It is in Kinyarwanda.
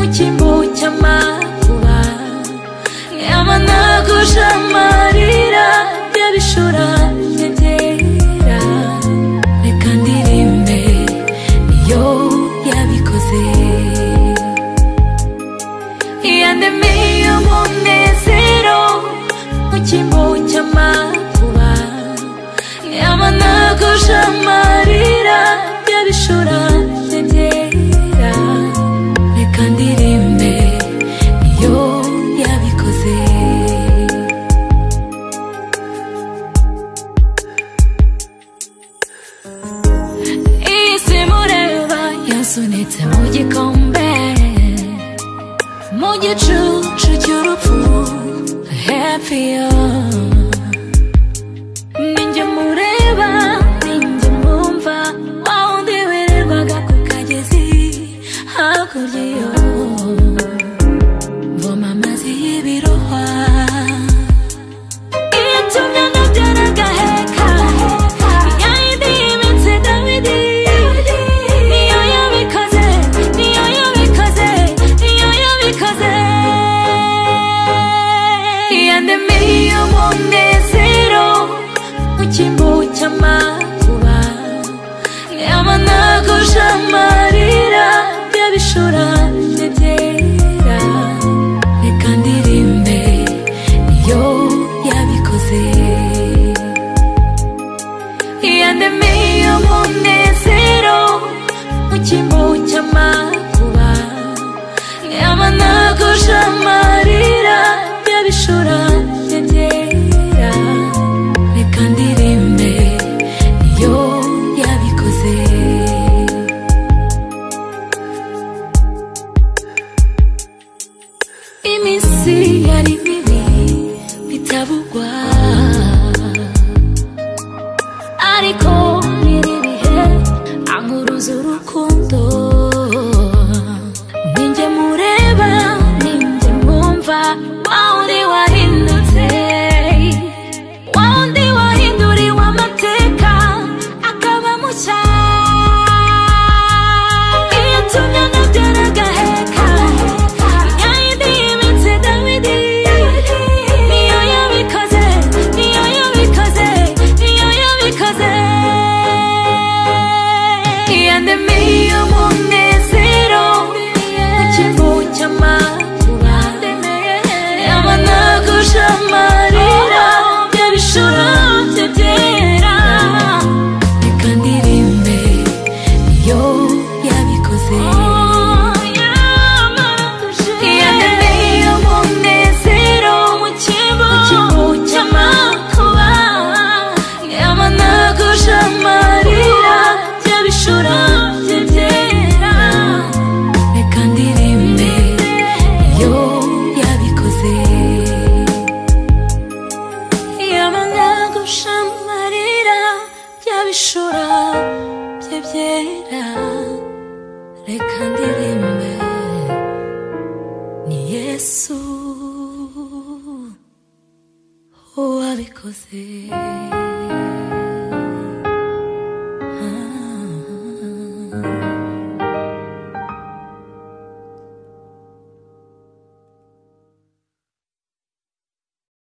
igisambu cy'amakuba yamanaguje amarira y'abishora nyegera reka ndirimbe iyo yabikoze iyandemeye umunezero mu cyimbo cy'amakuba yamanaguje amarira y'abishora nyegera reka ndirimbe iyo yabikoze iyi si mureba yasunitse mu gikombe mu gicucu cy'urupfu hepiyo ninjye mureba ninjye mumva wa wundi wirirwaga ku kagezi hakurya iyo mvoma amazi y'ibirohwa itumye ndabyara agaheka ya yindi y'iminsi dawidi niyo yabikoze niyo yabikoze niyo yabikoze yandemiye umunezero mu cyimbo cy'amakuba yamanaguje amarira y'abishora nyegera reka ndirimbe iyo yabikoze yandemiye umunezero mu cyimbo cy'amakuba yamanaguje amarira y'abishora nyegera reka ndirimbe iyo yabikoze iminsi yari mibi bitabugwa ariko nyiri ibihe ankuruza urukundo ninjye mureba ninjye mwumva wa wundi wahindutse wa wundi wahinduriwe amateka akaba mushya iyatumye anabyara agaheka ya yindi y'iminsi dawidi niyo yabikoze niyo yabikoze niyo yabikoze yandemiye umunezero ikivu cy'amakuba yamanaguje amarira y'abishura bye byera reka ndirimbe iyo yabikoze yandemiye umunezero mu kivu cy'amakuba yamanaguje amarira y'abishura bye byera reka ndirimbe iyo yabikoze yamanaguje amarira y'abishura bye byera reka ndirimbe ni yesu wabikoze